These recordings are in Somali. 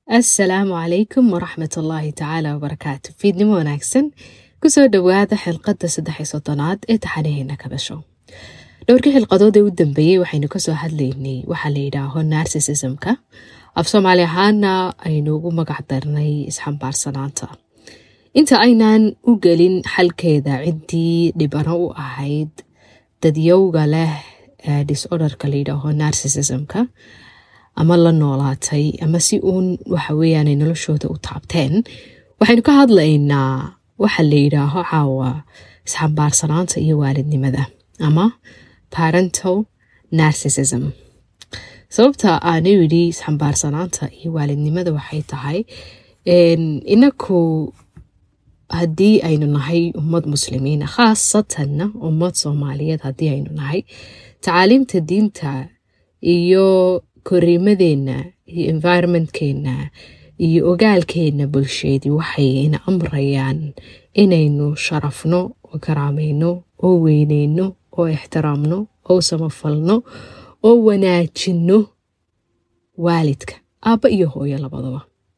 asalaamu calaykum waraxmat ullaahi tacaala wabarakaatu fiidnimo wanaagsan kusoo dhowaada xilqadda saddex iyo soddonaad ee taxanaheena kabasho dhowrkii xilqadood ee u dambeeyey waxaynu kasoo hadlaynay waxaa la yidhaaho narsisismka af soomaali ahaana aynu ugu magac darnay isxambaarsanaanta inta aynaan u gelin xalkeeda ciddii dhibano u ahayd dadyowga leh disorderka la yidhaaho narsisismka ama la noolaatay ama si uun waxa weeyaan ay noloshooda u taabteen waxaynu ka hadlaynaa waxa la yidhaaho caawa isxambaarsanaanta iyo waalidnimada ama parental narsisism sababta aanu yidhi isxambaarsanaanta iyo waalidnimada waxay tahay inaku haddii aynu nahay ummad muslimiina khaasatanna ummad soomaaliyeed haddii aynu nahay tacaaliimta diinta iyo koriimadeenna iyo environmentkeenna iyo ogaalkeenna bulsheedii waxay ina amrayaan inaynu sharafno oo karaamayno oo weyneyno oo ixtiraamno oo samafalno oo wanaajinno waalidka aabba iyo hooyo labadaba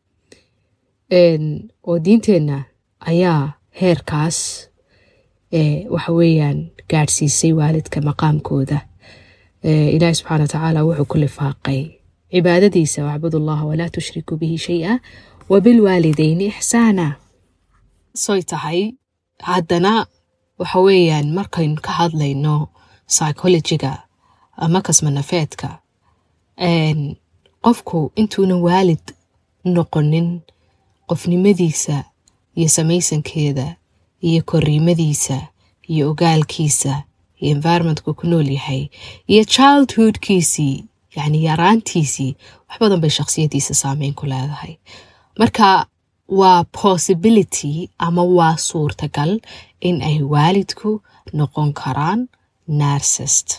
oo diinteenna ayaa heerkaas waxa weeyaan gaadhsiisay waalidka maqaamkooda ilaahi subxaana wa tacaala wuxuu ku lifaaqay cibaadadiisa wacbud allaha walaa tushriku bihi shay-a wabilwaalideyni ixsaana soy tahay haddana waxa weeyaan markaynu ka hadlayno psychologiga ama kasmanafeedka qofku intuunan waalid noqonin qofnimadiisa iyo samaysankeeda iyo koriimadiisa iyo ogaalkiisa iyo environmentka ku nool yahay iyo childhoodkiisii yacni yaraantiisii wax badan bay shakhsiyadiisa saameyn ku leedahay marka waa possibility ama waa suurtagal in ay waalidku noqon karaan narsist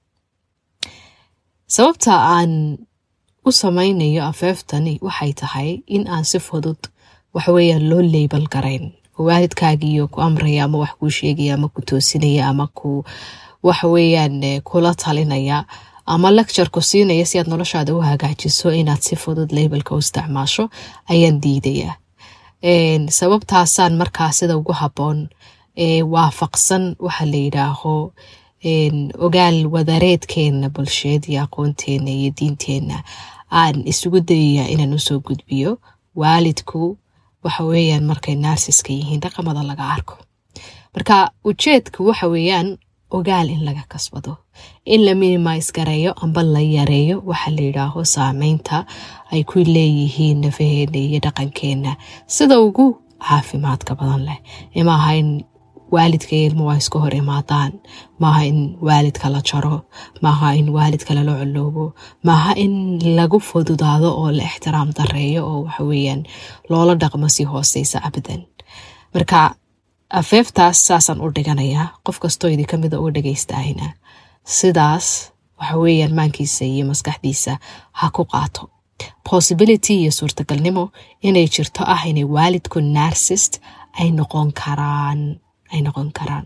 sababta aan u samaynayo afeeftani waxay tahay in aan si fudud waxaweeyaan loo leybal garayn waalidkaagiiyo ku amraya ama wax kuu sheegaya ama ku toosinaya ama ku waxaweeyaan kula talinaya ama lecture ku siinaya si aad noloshaada u hagaajiso inaad si fudud labelka u isticmaasho ayaan diidaya sababtaasaan markaa sida ugu habboon waafaqsan waxa la yidhaaho ogaal wadareedkeena bulsheed iyo aqoonteena iyo diinteenna aan isugu dayaya inaan usoo gudbiyo waalidku waxa weeyaan markay narsiska yihiin dhaqamada laga arko marka ujeedku waxa weeyaan ogaal in laga kasbado in la minimise gareeyo amba la yareeyo waxa la yidhaaho saameynta ay ku leeyihiin nafaheena iyo dhaqankeena sida ugu caafimaadka badan leh maaha in waalidka iyo ilmo waa iska hor imaadaan maaha in waalidka la jaro maaha in waalidka lala coloobo maaha in lagu fududaado oo la ixtiraam dareeyo oo waxaweeyaan loola dhaqmo si hooseysa abadan marka afeeftaas saasaan u dhiganayaa qof kastoo idinka mida uga dhagaystaahina sidaas waxaweeyaan maankiisa iyo maskaxdiisa ha ku qaato possibility iyo suurtagalnimo inay jirto ah inay waalidku narsist ay noqon karaan ay noqon karaan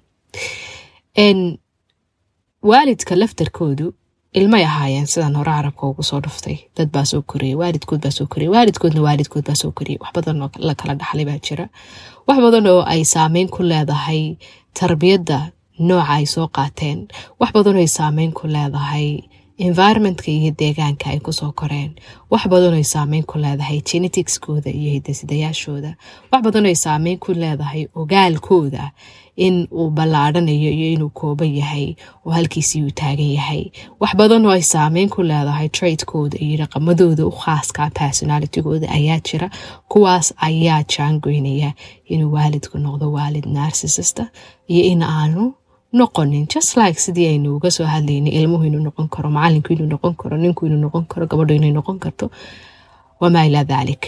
waalidka laftarkoodu ilmay ahaayeen sidaan hore carabka ugu soo dhuftay dad baa soo koriyey waalidkood baa soo koriyey waalidkoodna waalidkood baa soo koriyey wax badan oo la kala dhaxlay baa jira wax badan oo ay saameyn ku leedahay tarbiyadda nooca ay soo qaateen wax badan oo ay saameyn ku leedahay environmentka iyo deegaanka ay kusoo koreen wax badan ay saameyn ku leedahay geneticskooda iyo hidasidayaashooda wax badan ay saameyn ku leedahay ogaalkooda in uu ballaadhanayo iyo inuu kooban yahay oo halkiisii uu taagan yahay wax badan oo ay saameyn ku leedahay traidkooda iyo dhaqamadooda u khaaska personalitigooda ayaa jira kuwaas ayaa jaangoynaya inuu waalidku noqdo waalid narsisista iyo in aanu noqonin just like sidii aynu uga soo hadlaynay ilmuhu inuu noqon karo macalinku inuu noqon karo ninku inuu noqon karo gabadhu inay noqon karto wamaa ilaa dalik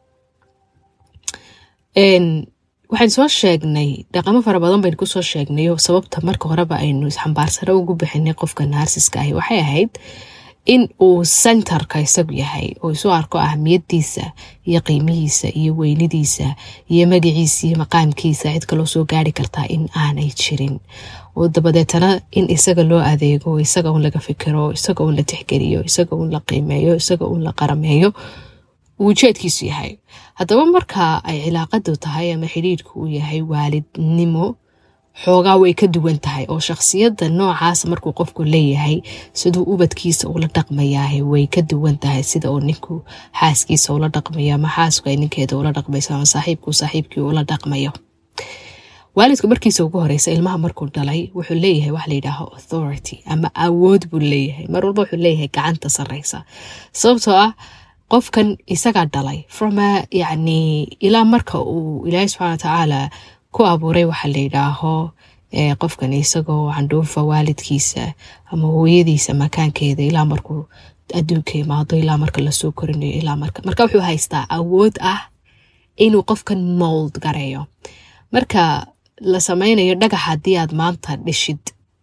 waxaynu soo sheegnay dhaqamo fara badan baynu kusoo sheegnay oo sababta marka horeba aynu isxambaarsano ugu bixinay qofka naarsiska ahi waxay ahayd in uu centerka isagu yahay oo isu arko ahmiyadiisa iyo qiimihiisa iyo weynidiisa iyo magaciisa iyo maqaamkiisa cid kaloo soo gaari kartaa in aanay jirin oo dabadeetana in isaga loo adeego isaga un laga fikiro isaga un la tixgeliyo isaga un la qiimeeyo isaga un la qarameeyo uu ujeedkiisu yahay haddaba marka ay cilaaqadu tahay ama xidhiidhku uu yahay waalidnimo xoogaa way ka duwan tahay oo shakhsiyadda noocaas markuu qofku leeyahay siduu ubadkiisa ula dhaqmayaah way ka duwan tahay sida uu ninku xaaskiisa ula dhaqmayo ama xaasku ay ninkeeda ula dhaqmayso ama saaxiibku saaxiibkii ula dhaqmayo waalidku markiisa ugu horeysa ilmaha markuu dhalay wuxuu leeyahay wax layidhaaho authority ama awood buu leeyahay mar walba wuxuu leeyahay gacanta sareysa sababtoo ah qofkan isagaa dhalay from yani ilaa marka uu ilaahay subxana watacaala ku abuuray waxa layidhaaho qofkan isagoo candhuufa waalidkiisa ama hooyadiisa makaankeeda ilaa markuu adduunka imaado ilaa marka lasoo korinayo ilaa marka marka wuxuu haystaa awood ah inuu qofkan mold gareeyo marka la sameynayo dhagax haddii aad maanta dhishid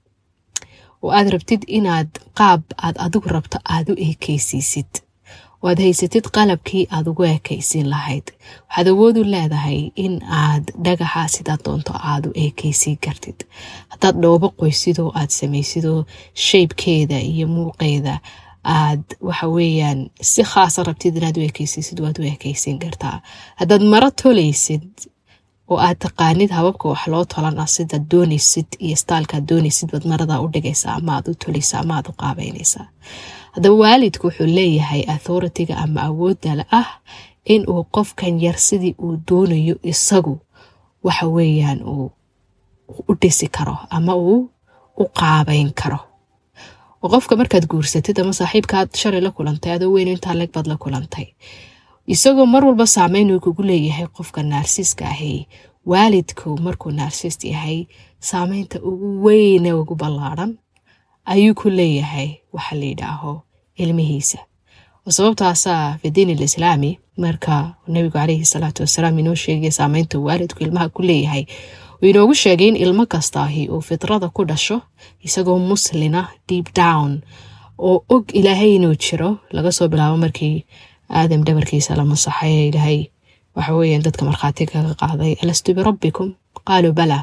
oo aad rabtid inaad qaab aad adigu rabto aad u eekeysiisid oo aad haysatid qalabkii aad ugu eekeysiin lahayd waxaad awood u leedahay in aad dhagaxa sidaad doonto aad u eekeysiin kartid haddaad dhoobo qoysidoo aad samaysidoo shaybkeeda iyo muuqeeda aad waxa weeyaan si khaasa rabtid inaad u ekeysiisid waad u ekeysiin kartaa haddaad maro tolaysid oo aad taqaanid hababka wax loo tolana sidaad doonaysid iyo staalkaad doonaysid baad marada u dhigaysaa ama aad u tolaysaa ama aad u qaabeynaysaa haddaba waalidku wuxuu leeyahay authoritiga ama awoodala ah in uu qofkan yar sidii uu doonayo isagu waxa weeyaan uu u dhisi karo ama uu u qaabeyn karo oo qofka markaad guursatid ama saaxiibkaad shalay la kulantay adoo weyn intaa leg baad la kulantay isagoo mar walba saameyn uu kugu leeyahay qofka naarsiska ahi waalidku markuu narsist yahay saameynta ugu weyne ugu ballaadhan ayuu ku leeyahay waxa la yidhaaho ilmihiisa oo sababtaasaa fi diin alislaami marka nabigu caleyhi salaatu wasalaam inoo sheegaya saameynta waalidku ilmaha ku leeyahay uu inoogu sheegay in ilmo kastaahi uu fitrada ku dhasho isagoo muslina deep down oo og ilaahay inuu jiro laga soo bilaabo markii aadam dhabarkiisa la masaxay ee ilaahay waxa weeyaan dadka markhaati kaga qaaday alastu birabbikum qaaluu bala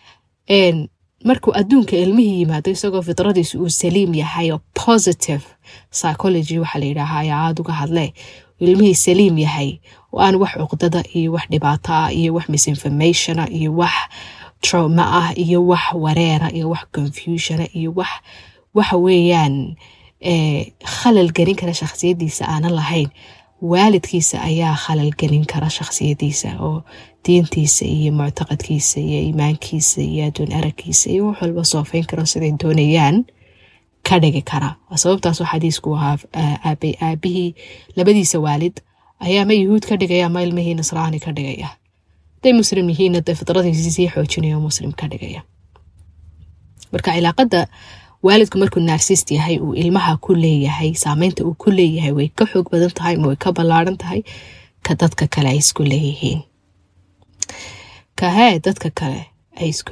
markuu adduunka ilmihii yimaado isagoo fitradiisu uu saliim yahay oo positive psychology waxaa la yidhaahaa ayaa aada uga hadle ilmihii saliim yahay oo aan wax cuqdada iyo wax dhibaato ah iyo wax misinformationa iyo wax trauma ah iyo wax wareera iyo wax confusiona iyo wax waxa weeyaan khalal gelin kara shakhsiyadiisa aanan lahayn waalidkiisa ayaa khalal gelin kara shakhsiyadiisa oo diintiisa iyo muctaqadkiisa iyo iimaankiisa iyo adduun aragkiisa iyo wax walba soofeyn karo siday doonayaan ka dhigi kara sababtaasoo xadiisku ahaa aabihii labadiisa waalid ayaa ma yuhuud ka dhigaya ama ilmihii nasraani ka dhigaya haday muslim yihiinna dee fidradiisi sii xoojinaya oo muslim ka dhigaya marka cilaaqada waalidku markuu narsist yahay uu ilmaha ku leeyahay saameynta uu ku leeyahay way ka xoog badan tahay ma way ka ballaaran tahay ka dadka kale ay isku leeyihiin kahee dadka kale ay isku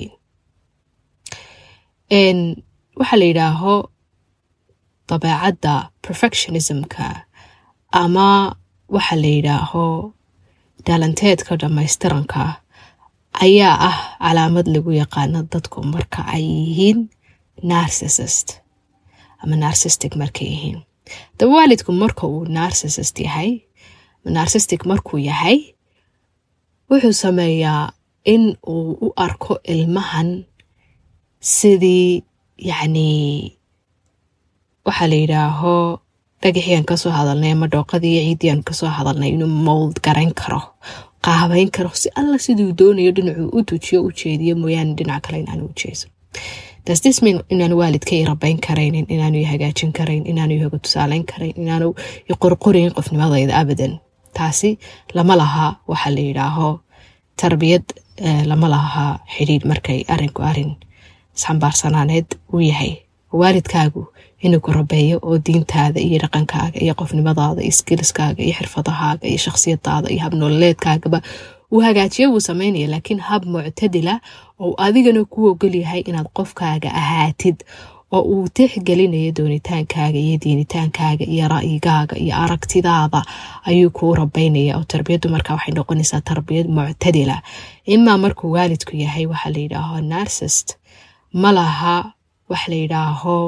leeyihiin waxaa la yidhaaho dabeecadda perfectionismka ama waxa la yidhaaho dhalanteedka dhamaystiranka ayaa ah calaamad lagu yaqaano dadku marka ay yihiin narsissist ama narsistic markay yihiin daba waalidku marka uu narsissist yahay narsistic markuu yahay wuxuu sameeyaa in uu u arko ilmahan sidii yacni waxaa la yidhaaho dhagaxiian kasoo hadalnay ama dhooqadii iyo ciidiian kasoo hadalnay inuu mold garayn karo qaabeyn karo si alla siduu doonayo dhinacuu u tujiyo u jeediyo mooyaane dhinac kale inaanu u jeeso dasdismin inaanu waalidka i rabayn karaynin inaanu i hagaajin karayn inaanu i hoga tusaaleyn karayn inaanu i qorqorayn qofnimadayda abadan taasi lama laha waxaa la yidhaaho tarbiyad lama laha xidhiidh markay arinku arin isxambaarsanaaneed uu yahay waalidkaagu inuu ku rabeeyo oo diintaada iyo dhaqankaaga iyo qofnimadaada iyo skiliskaaga iyo xirfadahaaga iyo shakhsiyadaada iyo habnoololeedkaagaba uu hagaajiyo wuu sameynaya laakiin hab muctadila oo adigana ku ogolyahay inaad qofkaaga ahaatid oo uu tixgelinayo doonitaankaaga iyo diinitaankaaga iyo ra'yigaaga iyo aragtidaada ayuu kuu rabeynaya oo tarbiyaddu markaa waxay noqonaysaa tarbiyad muctadila imaa markuu waalidku yahay waxaa la yidhaaho narsist ma laha wax la yidhaaho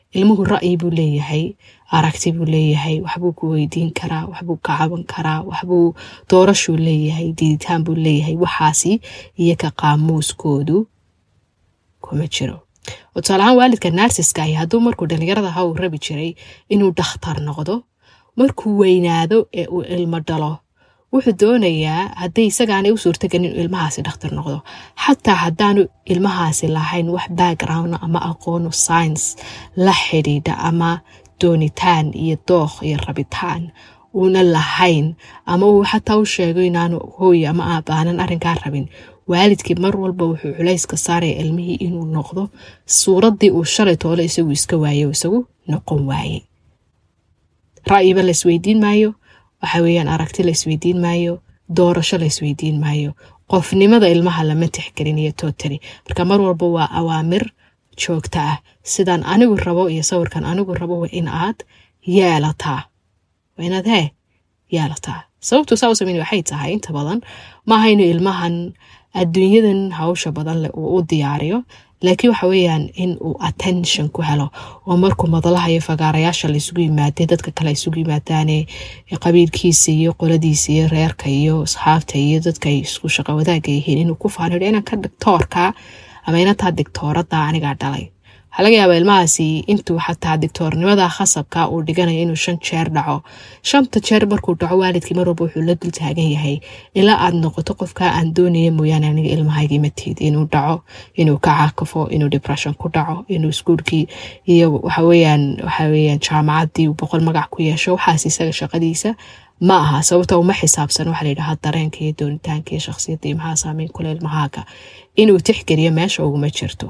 ilmuhu ra'yi buu leeyahay aragti buu leeyahay waxbuu ku weydiin karaa waxbuu ka caban karaa waxbuu doorashuu leeyahay diiditaan buu leeyahay waxaasi iyo ka qaamuuskoodu kuma jiro oo tusaalahaan waalidka narsiska ahi hadduu markuu dhallinyarada ha uu rabi jiray inuu dhakhtar noqdo markuu weynaado ee uu ilmo dhalo wuxuu doonayaa hadday isagaanay u suurtagelin inuu ilmahaasi dhakhtar noqdo xataa haddaanu ilmahaasi lahayn wax background ama aqoonu science la xidhiidha ama doonitaan iyo dookh iyo rabitaan uuna lahayn ama uu xataa u sheego inaanu hooy ama aabaanan arrinkaa rabin waalidkii mar walba wuxuu culayska saaraya ilmihii inuu noqdo suuraddii uu shalay toole isagu iska waaye o isagu noqon waaye ra'yiba la isweydiin maayo waxa weeyaan aragti la isweydiin maayo doorasho la isweydiin maayo qofnimada ilmaha lama tixgelinayo totally marka mar walba waa awaamir joogta ah sidaan anigu rabo iyo sawirkan anigu rabo waa in aad yeelataa waa inaad hee yeelataa sababtu saa u sameyn waxay tahay inta badan maaha inuu ilmahan adduunyadan hawsha badan leh uu u diyaariyo laakiin waxa weeyaan in uu attention ku helo oo markuu madalaha iyo fagaarayaasha la isugu yimaadee dadka kale isugu yimaadaane qabiilkiisa iyo qoladiisa iyo reerka iyo asxaabta iyo dadka ay isku shaqo wadaaga yihiin inuu ku faanidho inanka dictoorka ama inantaa dictooradda anigaa dhalay waxaa laga yaabaa ilmahaasi intuu xataa dictoornimada khasabka uu dhiganayo inuu shan jeer dhaco shanta jeer markuu dhaco waalidkii mar walba wuxuu la dul taagan yahay ilaa aad noqoto qofka aan doonaya mooyaane aniga ilmahaygii matiid inuu dhaco inuu ka caakafo inuu depression ku dhaco inuu iskuulkii iyo waxaweyaan waxaweyaan jaamacaddii uu boqol magac ku yeesho waxaas isaga shaqadiisa ma aha sababta uma xisaabsan waxaa la yidhahaa dareenka iyo doonitaanka iyo shakhsiyadda iyo maxaa saameyn kule ilmahaaga inuu tixgeliyo meesha uguma jirto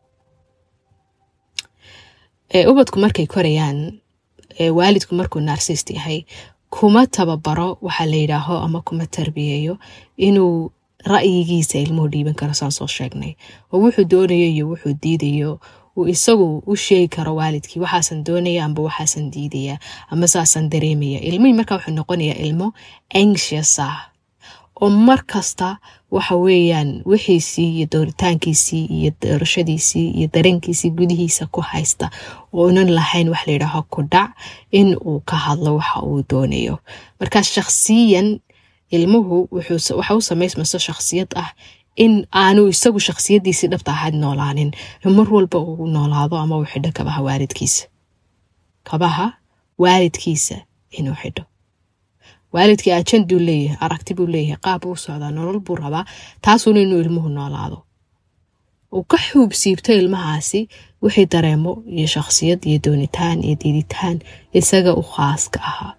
ubadku markay korayaan waalidku markuu narsist yahay kuma tababaro waxaa la yidhaaho ama kuma tarbiyeeyo inuu ra'yigiisa ilmuhu dhiiban karo saan soo sheegnay oo wuxuu doonayo iyo wuxuu diidayo uu isagu u sheegi karo waalidkii waxaasan doonaya amba waxaasan diidaya ama saasan dareemaya ilmihii markaa wuxuu noqonayaa ilmo anxious ah oo mar kasta waxa weeyaan wixiisii iyo dooritaankiisii iyo doorashadiisii iyo dareenkiisii gudihiisa ku haysta oonan lahayn wax layidhaaho ku dhac in uu ka hadlo waxa uu doonayo marka shakhsiyan ilmuhu waxa u samaysmayso shakhsiyad ah in aanu isagu shakhsiyadiisii dhabta ahayd noolaanin mar walba uu noolaado ama uu xidho kabaha waalidkiisa kabaha waalidkiisa inuu xidho waalidkii ajanduu leeyahay aragti buu leeyahay qaab buu socdaa nolol buu rabaa taasuuna inuu ilmuhu noolaado uu ka xuub siibto ilmahaasi wixii dareemo iyo shakhsiyad iyo doonitaan iyo diiditaan isaga u khaaska ahaa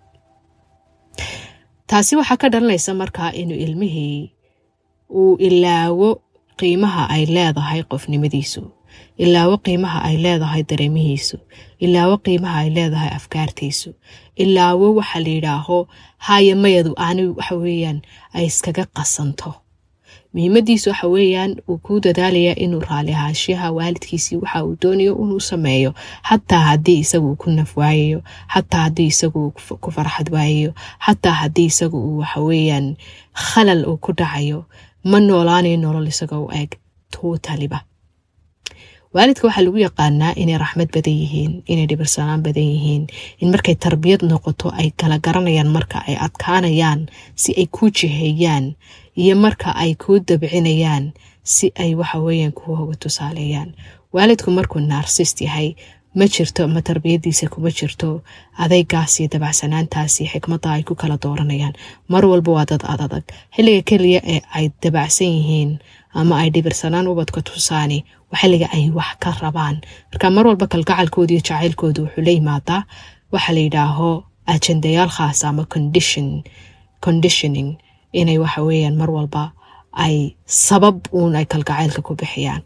taasi waxaa ka dhalanaysa markaa inuu ilmihii uu ilaawo qiimaha ay leedahay qofnimadiisu ilaawo qiimaha ay leedahay dareemihiisu ilaawo qiimaha ay leedahay afkaartiisu ilaawo waxa la yidhaaho haya mayadu aani waxa weeyaan ay iskaga qasanto muhiimadiisu waxa weeyaan uu kuu dadaalayaa inuu raali ahaashiyaha waalidkiisii waxa uu doonayo inuu sameeyo xataa haddii isagu uu ku naf waayayo xataa haddii isagu uu ku farxad waayayo xataa haddii isagu uu waxaweeyaan khalal uu ku dhacayo ma noolaanayo nolol isaga u eeg tootaliba waalidka waxaa lagu yaqaanaa inay raxmad badan yihiin inay dhibirsanaan badan yihiin in markay tarbiyad noqoto ay kala garanayaan marka ay adkaanayaan si ay kuu jiheeyaan iyo marka ay kuu dabcinayaan si ay waxaweyaan kuu hoga tusaaleeyaan waalidku markuu narsist yahay ma jirto ma tarbiyadiisa kuma jirto adaygaas iyo dabacsanaantaasi xikmadda ay ku kala dooranayaan mar walba waa dad adadag xilliga keliya ee ay dabacsan yihiin ama ay dhibirsanaan ubadka tusaani waa xilliga ay wax ka rabaan marka mar walba kalgacalkooda iyo jacaylkooda wuxuu la yimaadaa waxa la yidhaaho ajendayaal khaasa ama condition conditioning inay waxa weeyaan mar walba ay sabab uun ay kalgacaylka ku bixiyaan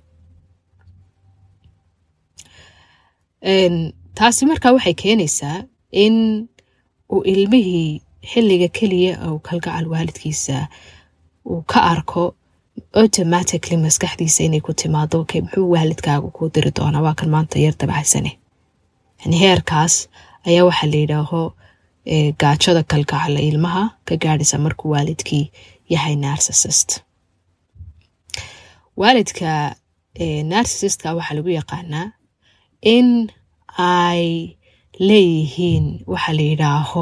taasi markaa waxay keenaysaa in uu ilmihii xilliga keliya uu kalgacal waalidkiisa uu ka arko automatically maskaxdiisa inay ku timaado okay muxuu waalidkaagu kuu diri doonaa waa kan maanta yar dabacsane yani heerkaas ayaa waxaa la yidhaaho gaajada kalgacala ilmaha ka gaadhaysa markuu waalidkii yahay narsissist waalidka narsissistka waxaa lagu yaqaanaa in ay leeyihiin waxa la yidhaaho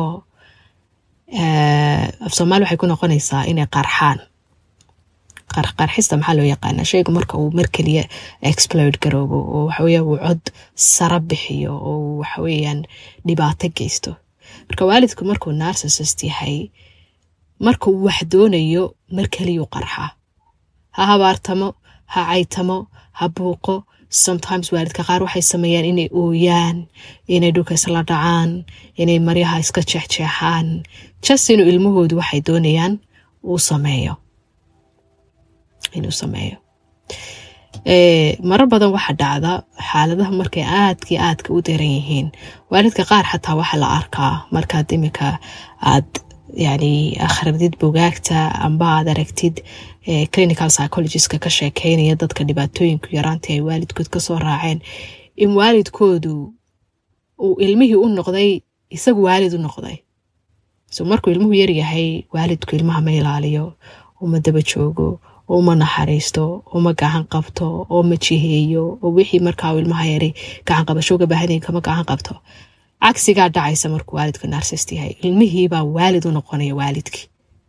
af soomaali waxay ku noqonaysaa inay qarxaan qarxista maxaa loo yaqaanaa shaygu marka uu mar keliya explode garoobo oo waxaweya uu cod sara bixiyo oo waxaweyaan dhibaato geysto marka waalidku markuu narsisist yahay marka uu wax doonayo mar keliyuu qarxaa ha habaartamo ha caytamo ha buuqo sometimes waalidka qaar waxay sameeyaan inay ooyaan inay dhulka isla dhacaan inay maryaha iska jeexjeexaan jas inuu ilmahoodu waxay doonayaan uu sameeyo inuu sameeyo marar badan waxaa dhacda xaaladaha markay aadkii aadka u daran yihiin waalidka qaar xataa waxaa la arkaa markaad imika aad yani akhridid bugaagta amba aad aragtid clinical psychologistka ka sheekeynaya dadka dhibaatooyinku yaraantii ay waalidkood kasoo raaceen in waalidkoodu uu ilmihii u noqday isagu waalid u noqday so markuu ilmuhu yaryahay waalidku ilmaha ma ilaaliyo uma daba joogo uma naxariisto uma gacan qabto oo ma jiheeyo oo wixii markaa uu ilmaha yaray gacan qabasho uga baahanyahin kama gacan qabto cagsigaa dhacaysa markuu waalidku narsist yahay ilmihiibaa waalid u noqonaya waalidkii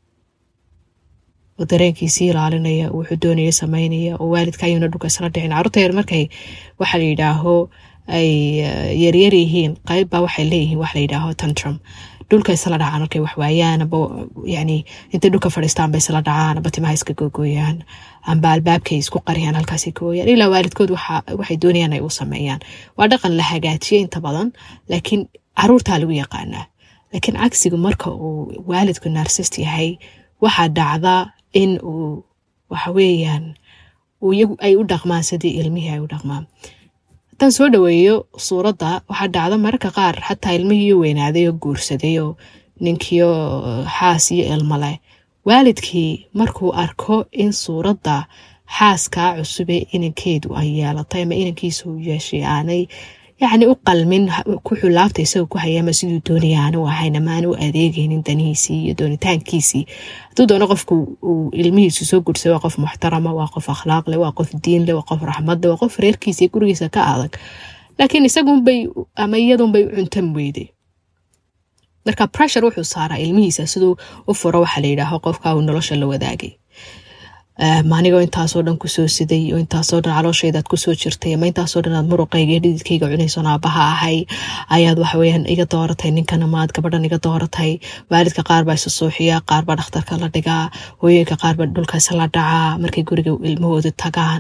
oo dareenkiisii ilaalinaya wuxuu doonaya sameynaya oo waalidka ayuuna dhulka isla dhicin carruurta yar markay waxa la yidhaaho ay yaryar yihiin qeybbaa waxay leeyihiin waxa la yidhaaho tantrum dhulka isla dhacaan markay wax waayaan amba yani intay dhulka fadhiistaan ba isla dhacaan amba timaha iska googooyaan amba albaabkay isku qariyaan halkaasay ka ooyaan ilaa waalidkood waxay doonayaan ay u sameeyaan waa dhaqan la hagaajiya inta badan laakiin caruurtaa lagu yaqaanaa laakiin cagsigu marka uu waalidku narsist yahay waxaa dhacda in uu waxaweeyaan ay u dhaqmaan sidii ilmihii ay u dhaqmaan haddaan soo dhaweeyo suuradda waxaa dhacda mararka qaar xataa ilmihiiyo weynaaday oo guursaday oo ninkiio xaas iyo ilmo leh waalidkii markuu arko in suuradda xaaskaa cusube inankeedu ay yeelatay ama inankiisa uu yeeshay aanay yacni u qalmin ku xulaabta isagoo ku hayama siduu doonaya aanu ahayn ama aanu u adeegaynin danihiisii iyo doonitaankiisii hadduu doono qofku uu ilmihiisu soo gursay waa qof muxtarama waa qof akhlaaqleh waa qof diinleh waa qof raxmadleh waa qof reerkiisa iyo gurigiisa ka adag laakiin isagunbay ama iyadunbay u cuntan weyday marka pressure wuxuu saaraa ilmihiisa siduu u furo waxaa la yidhaaho qofka uu nolosha la wadaagay maanigoo intaasoo dhan kusoo siday oo intaasoo dhan calooshaydaad kusoo jirtay ama intaasoo dhan aad muruqayga iyo dhididkayga cunaysoon aabaha ahay ayaad waxaweyaan iga dooratay ninkan amaad gabadhan iga dooratay waalidka qaar baa isu suuxiya qaar baa dhakhtarka la dhigaa hooyooyinka qaar baa dhulkaas la dhacaa markay guriga ilmahooda tagaan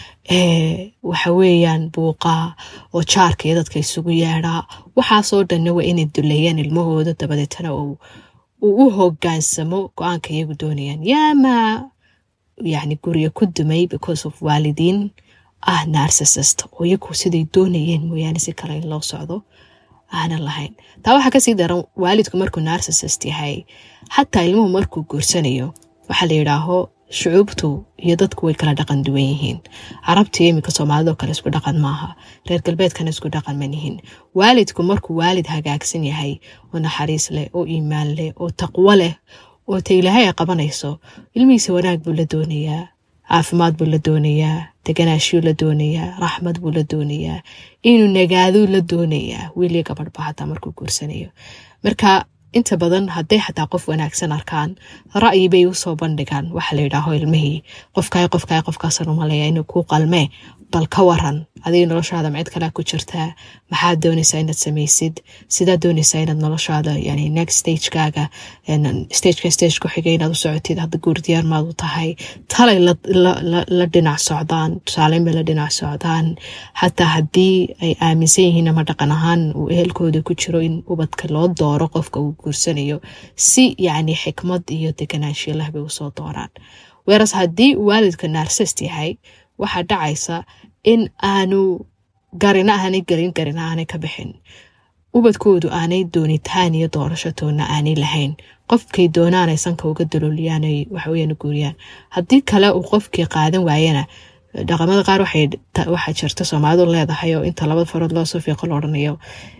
waxa weeyaan buuqa oo jaarka iyo dadka isugu yeedhaa waxaasoo dhanna waa inay duleeyaan ilmahooda dabadeetana uu u hogaansamo go-aanka iyagu doonayaan yaama yani guriga ku dumay because of waalidiin ah narsisist oo iyagu siday doonayeen mooyaane si kale in loo socdo aanan lahayn taa waxaa kasii daran waalidku markuu narsisist yahay xataa ilmuhu markuu guursanayo waxaa la yidhaaho shucuubtu iyo dadku way kala dhaqan duwan yihiin carabtii iminka soomaalidoo kale isku dhaqan maaha reer galbeedkana isku dhaqan manihin waalidku markuu waalid hagaagsan yahay oo naxariis leh oo iimaan leh oo taqwo leh oo ta ilaahay ay qabanayso ilmihiisa wanaag buu la doonayaa caafimaad buu la doonayaa deganaashiyuu la doonayaa raxmad buu la doonayaa inuu nagaaduu la doonayaa wiiliyo gabadhba xataa markuu guursanayo marka inta badan hadday xataa qof wanaagsan arkaan ra'yi bay usoo bandhigaan waxa la yidhaaho ilmihii qofkaay qofkaay qofkaasan umaleeya inuu kuu qalmee bal ka waran adiga noloshaada macid kalea ku jirtaa maxaad doonaysaa inaad samaysid sidaad doonaysaa inaad noloshaada yani next stagekaaga stageka stage ku xigay inaad u socotid hadda guurdiyaar maad u tahay talay la dhinac socdaan tusaaleyn bay la dhinac socdaan xataa haddii ay aaminsan yihiin ama dhaqan ahaan uu ehelkooda ku jiro in ubadka loo dooro qofka uu guursanayo si yacni xikmad iyo deganaanshiyo leh bay usoo dooraan weeras haddii waalidka narsist yahay waxaa dhacaysa in aanu garina aanay gelin garina aanay ka bixin ubadkoodu aanay doonitaan iyo doorashatoona aanay lahayn qofkay doonaanay sanka uga dalooliyaan waxaweyaan guuriyaan haddii kale uu qofkii qaadan waayana dhaqamada qaar waxaa jirta soomaalidu leedahay oo inta labada farood loo soo fiiqo la odhanayo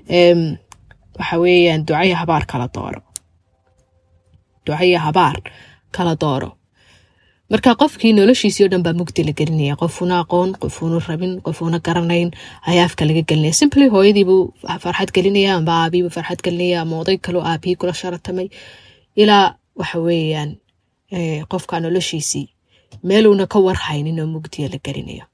waxa weeyaan ducaya habaar kala dooro ducaya habaar kala dooro marka qofkii noloshiisii o dhan baa mugdi la gelinaya qofuna aqoon qofuuna rabin qofuuna garanayn ayaa afka laga gelinaya simply hooyadiibuu farxad gelinaya amba aabiibuu farxad gelinaya ama oday kaloo aabihii kula sharatamay ilaa waxa weeyaan qofka noloshiisii meeluuna ka warhaynin oo mugdiya la gelinayo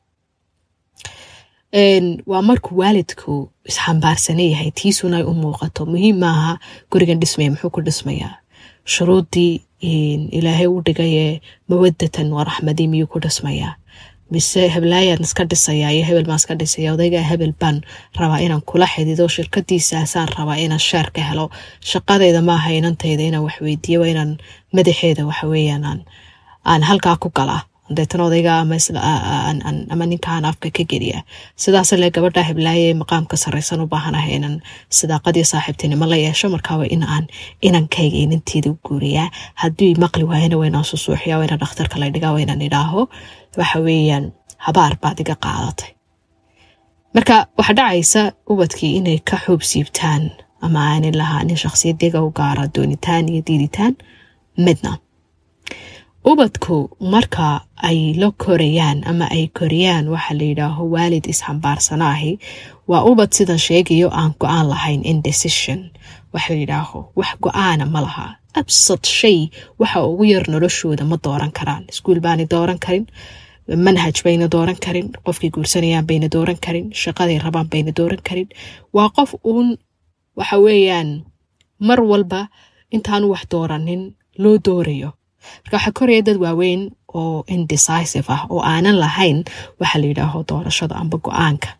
waa markuu waalidku isxambaarsana yahay tiisuna ay u muuqato muhiim maaha gurigan dhismaya muxuu ku dhismayaa shuruuddii ilaahay u dhigayee mawadatan waa raxmadii miyuu ku dhismayaa mise heblaayaan iska dhisayaa iyo hebel maan iska dhisaya odaygaa hebel baan rabaa inaan kula xidido shirkadiisaasaan rabaa inaan sheer ka helo shaqadayda maaha inantayda inaan waxweydiiyo waa inaan madaxeeda waxaweyaan aan halkaa ku galaa deetan odayga ama ninkaan afka ka geliya sidaas le gabadha heblaaye maqaamka sareysan u baahanahay inaan sidaaqadii saaxiibtinimo la yeesho markaaba in aan inankayga inanteeda u guuriyaa haddii maqli waayana waynaan susuuxiya wayna dhakhtarka la dhigaa waynaan idhaaho waxa weeyaan habaar baad iga qaadatay marka waxaa dhacaysa ubadkii inay ka xuub siibtaan ama aanay lahaanin shakhsiyadiga u gaara doonitaan iyo diiditaan midna ubadku marka ay la korayaan ama ay koriyaan waxa la yidhaaho waalid isxambaarsanaahi waa ubad sidan sheegayo aan go-aan lahayn indecision waxa la yidhaaho wax go-aana ma laha absad shay waxa ugu yar noloshooda ma dooran karaan iskuul baanay dooran karin manhaj bayna dooran karin qofkay guursanayaan bayna dooran karin shaqaday rabaan bayna dooran karin waa qof uun waxa weeyaan mar walba intaanu wax dooranin loo doorayo marka waxaa koraya dad waaweyn oo indecisive ah oo aanan lahayn waxa la yidhaaho doorashada amba go-aanka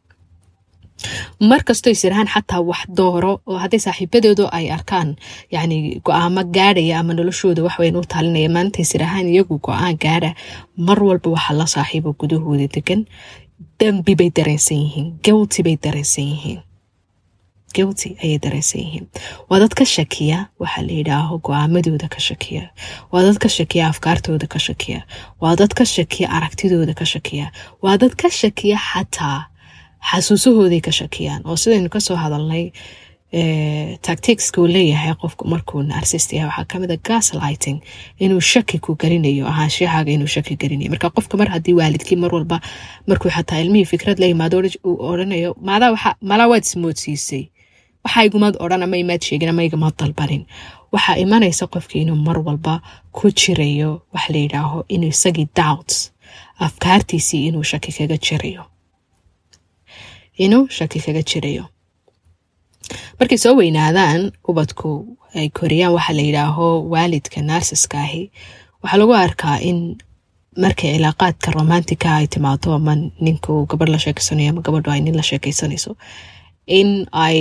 mar kastoo isirahaan xataa wax dooro oo hadday saaxiibadoodu ay arkaan yani go-aamo gaadhaya ama noloshooda waxweyn u talinaya maalinta isirahaan iyagu go-aan gaadha mar walba waxa la saaxiibo gudahooda degan dambi bay dareensan yihiin guilty bay dareensan yihiin guilty ayay dareensan yihiin waa dad ka shakiya waxaa la yidhaaho go-aamadooda ka shakiya waa dad ka shakiya afkaartooda ka shakiya waa dad ka shakiya aragtidooda ka shakiya waa dad ka shakiya xataa xasuusahooday ka shakiyaan oo sidaynu kasoo hadalnay tacticsku leeyahay qofku markuu narsist yahay waxaa kamid a gaslighting inuu shaki ku gelinayo ahaanshahaaga inuu shaki gelinayo marka qofka mar haddii waalidkii mar walba markuu xataa ilmihii fikrad la yimaado uu odhanayo malaa waad ismoodsiisay waxa igumaad odhan ama imaad sheegin ama igamaad dalbanin waxaa imanaysa qofkii inuu mar walba ku jirayo waxa la yidhaaho inuu isagii doubts afkaartiisii inuu shaki kaga jirayo inuu shaki kaga jirayo markay soo weynaadaan ubadku ay koriyaan waxaa la yidhaaho waalidka narsiska ahi waxaa lagu arkaa in markay cilaaqaadka romantica ay timaado ama ninku gabadh la sheekeysanayo ama gabadhu ay nin la sheekeysanayso in ay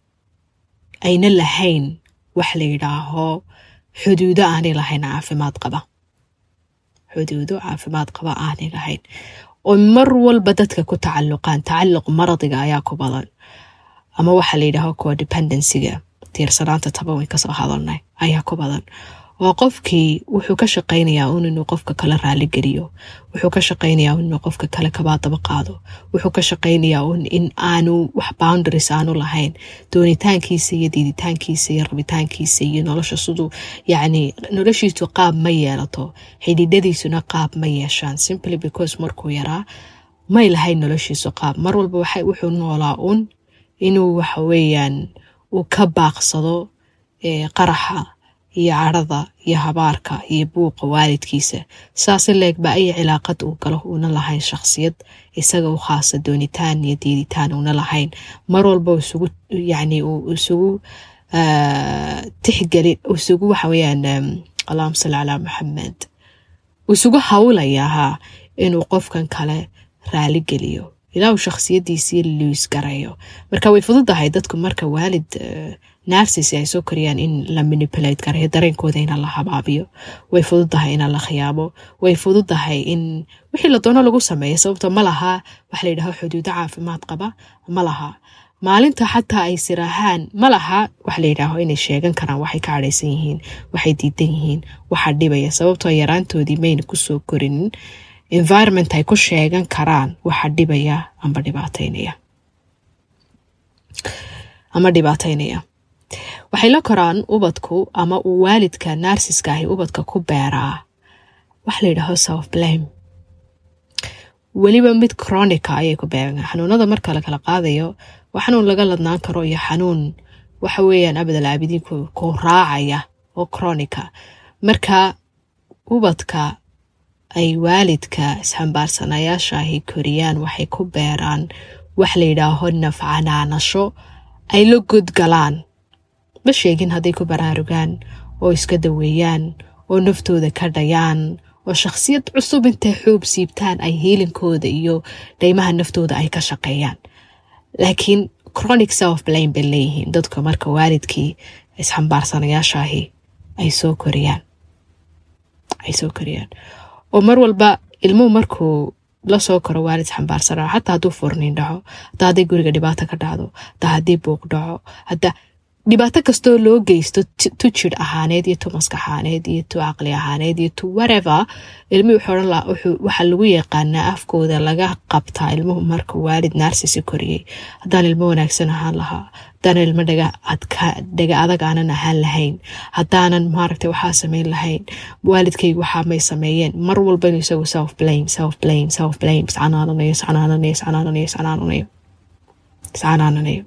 ayna lahayn wax la yidhaaho xuduudo aanay lahayn caafimaad qaba xuduudo caafimaad qaba aanay lahayn oo mar walba dadka ku tacalluqaan tacalluq maradiga ayaa ku badan ama waxaa la yidhaaho codependencyga tiirsanaanta taba way kasoo hadalnay ayaa ku badan oo qofkii wuxuu ka shaqaynayaa un inuu qofka kale raaligeliyo wuxuu ka shaqaynayaa un inuu qofka kale kabaadaba qaado wuxuu ka shaqaynayaa un in aanu wax boundaries aanu lahayn doonitaankiisa iyo diiditaankiisa iyo rabitaankiisa iyo nolosha siduu yacni noloshiisu qaab ma yeelato xidhiidhadiisuna qaab ma yeeshaan simply because markuu yaraa may lahayn noloshiisu qaab mar walba wuxuu noolaa un inuu waxa weeyaan uu ka baaqsado qaraxa iyo cadhada iyo habaarka iyo buuqa waalidkiisa saase leegba ay cilaaqad uu galo uuna lahayn shakhsiyad isaga u khaasa doonitaan iyo diiditaan uuna lahayn mar walba isugu yani uu isugu tixgeli isugu waxa weyaan allahuma salli calaa maxamed isugu hawlayahaa inuu qofkan kale raali geliyo ilaa uu shakhsiyadiisii luis garayo marka way fududahay dadku marka waalid narsis ay soo koriyaan in la manipulate garayo dareenkooda ina la habaabiyo way fududahay ina la khiyaabo way fududahay in wixii la doono lagu sameeyo sababto ma laha waxa la yidhaho xuduudo caafimaad qaba ma laha maalinta xataa ay siraahaan ma laha waxa la yidhaaho inay sheegan karaan waxay ka cadhaysan yihiin waxay diidan yihiin waxaa dhibaya sababtoo yaraantoodii mayna kusoo korinin environment ay ku sheegan karaan waxa dhibaya amba dhibaateynaya ama dhibaateynaya waxay la koraan ubadku ama uu waalidka naarsiska ahi ubadka ku beeraa wax la yidhaaho self blame weliba mid chronica ayay ku beegan xanuunada marka la kala qaadayo waa xanuun laga ladnaan karo iyo xanuun waxa weeyaan abadal caabidiinku ku raacaya oo chronica marka ubadka ay waalidka isxambaarsanayaashaahi koriyaan waxay ku beeraan wax la yidhaaho nafcanaanasho ay la godgalaan ma sheegin hadday ku baraarugaan oo iska daweeyaan oo naftooda ka dhayaan oo shakhsiyad cusub intay xuub siibtaan ay hiilinkooda iyo dhaymaha naftooda ay ka shaqeeyaan laakiin chronic self blame bay leeyihiin dadka marka waalidkii isxambaarsanayaashaahi ay soo koriyaan ay soo koriyaan oo mar walba ilmuhu markuu lasoo koro waalid xambaarsana xataa hadduu furniin dhaco hataa hadday guriga dhibaato ka dhacdo hataa haddii buuq dhaco hataa dhibaato kastoo loo geysto tu jir ahaaneed iyo tu maskaxaaneed iyo tu caqli ahaaneed iyo tu whatever ilmihii wuxuu odhan lahaa waxaa lagu yaqaanaa afkooda laga qabtaa ilmuhu marka waalid naarsisi koriyey haddaan ilmo wanaagsan ahaan lahaa haddaanan ilmo dhaga adag aanan ahaan lahayn haddaanan maaragtay waxaa sameyn lahayn waalidkaygu waxaa may sameeyeen mar walba inuu isagu self blame self blame self blame iscanaananayo iscanaananayo iscanaananayo iscanaananayo iscanaananayo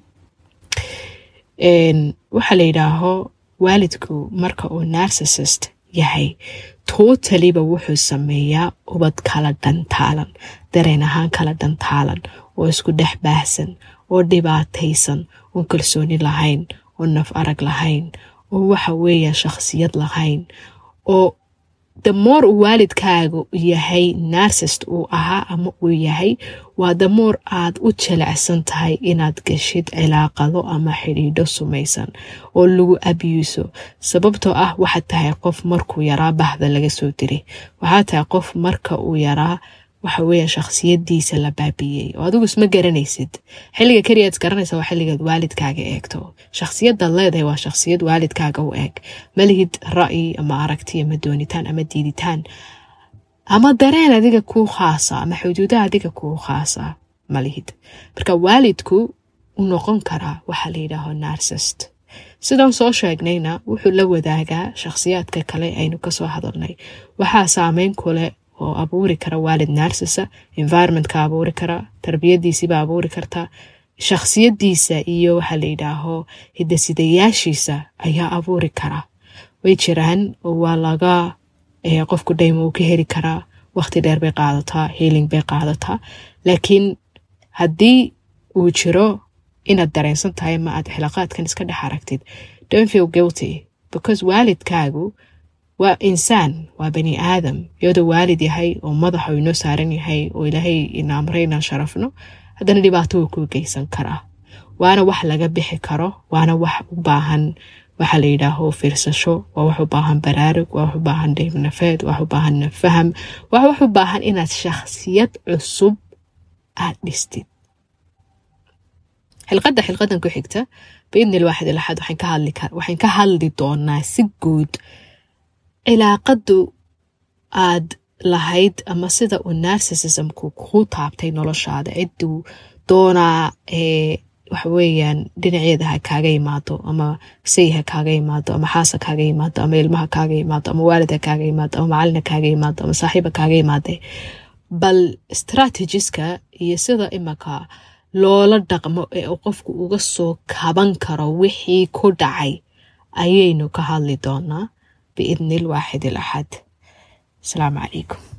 waxaa la yidhaaho waalidku marka uu narsissist yahay tootaliba wuxuu sameeyaa ubad kala dhantaalan dareen ahaan kala dhantaalan oo isku dhex baahsan oo dhibaataysan oon kalsooni lahayn oo naf arag lahayn oo waxa weeya shakhsiyad lahayn oo damoor uu waalidkaagu yahay narsist uu ahaa ama uu yahay waa damoor aad u jelecsan tahay inaad gashid cilaaqado ama xidhiidho sumaysan oo lagu abyuuso sababtoo ah waxaad tahay qof markuu yaraa bahda laga soo diray waxaad tahay qof marka uu yaraa waxa weeya shakhsiyadiisa la baabiyey oo adigu isma garanaysid xilliga keliyaad is garanaysa waa xilligaad waalidkaaga eegto shakhsiyadaad leedahay waa shakhsiyad waalidkaaga u eeg malihid ra'yi ama aragti ama doonitaan ama diiditaan ama dareen adiga kuu khaasa ama xuduudaha adiga kuu khaasa malihid marka waalidku u noqon karaa waxaa la yidhaaho narsist sidaan soo sheegnayna wuxuu la wadaagaa shakhsiyaadka kale aynu kasoo hadalnay waxaa saameyn kuleh oo abuuri kara waalid narsisa environmentka abuuri kara tarbiyadiisiiba abuuri karta shakhsiyadiisa iyo waxaa la yidhaaho hidasidayaashiisa ayaa abuuri kara way jiraan oo waa laga qofku dhayma uu ka heli karaa waqti dheer bay qaadataa healing bay qaadataa laakiin haddii uu jiro inaad dareensan tahay ma aad xilaqaadkan iska dhex aragtid don't feel guilty because waalidkaagu waa insaan waa bani aadam iyadoo waalid yahay oo madaxa uu inoo saaran yahay oo ilaahay ina amray inaan sharafno haddana dhibaato wuu kuu geysan karaa waana wax laga bixi karo waana wax u baahan waxaa la yidhaaho fiirsasho waa wax u baahan baraarug waa wax u baahan dhaybnafeed wax u baahan nafaham waa wax u baahan inaad shakhsiyad cusub aad dhistid xilqadda xilqadan ku xigta biidni lwaaxid ilaxad waxaan ka hadli doonaa si guud cilaaqadu aad lahayd ama sida uu narsissismku kuu taabtay noloshaada ciduu doonaa waxaweyaan dhinaceeda ha kaaga yimaado ama say ha kaaga yimaado ama xaas ha kaaga yimaado ama ilmaha kaaga yimaado ama waalid ha kaaga yimaado ama macalin ha kaaga yimaado ama saaxiib ha kaaga yimaade bal strategiska iyo sida imaka loola dhaqmo ee uu qofku uga soo kaban karo wixii ku dhacay ayaynu ka hadli doonaa biidni lwaaxid ilaxad asalaamu calaykum